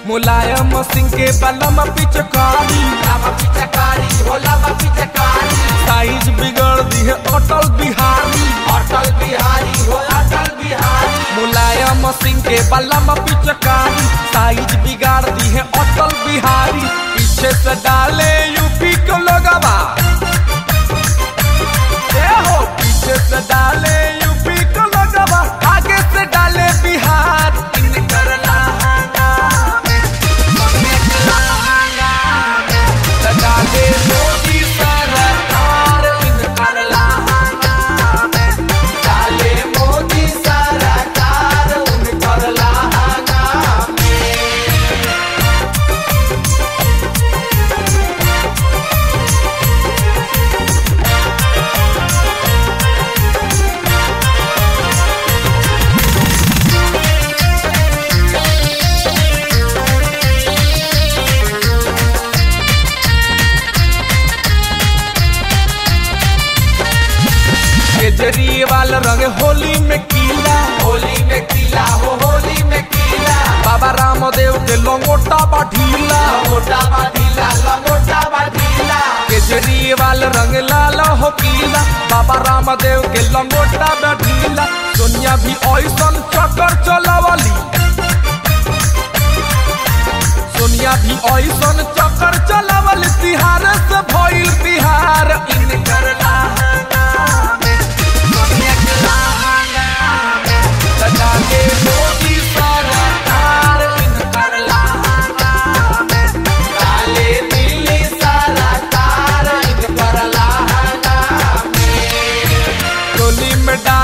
मुलायम सिंह के बलम पिचकारी लावा पिचकारी हो लावा पिचकारी साइज बिगड़ दी है अटल बिहारी अटल बिहारी हो अटल बिहारी मुलायम सिंह के बलम पिचकारी साइज बिगाड़ दी है अटल बिहारी पीछे से डाले यूपी को लोगवा ए हो पीछे से डाले यूपी को लोगवा आगे से डाले बिहार इनकर लहंगा में मम्मी लहंगा में डाले मोदी सरकार इनकर लहंगा में डाले मोदी सरकार उनकर लहंगा में केजरीवाल रंग होली में कीला होली में किला हो होली में किला बाबा रामदेव के लंगोटा बढ़ीला लंगोटा बाढीला लंगोटा बाढीला केजरीवाल रंग लाल हो कीला बाबा रामदेव के लंगोटा बढ़ीला सोनिया भी ऐसन चक्कर चलावली सोनिया भी ऐसन चक्कर चलावल तिहार से भइल बिहार इनकर लहंगा में मम्मी लहंगा में सजा के मोदी सरकार इनकर लहंगा में काले दिल्ली सरकार इनकर लहंगा में टोली में डाल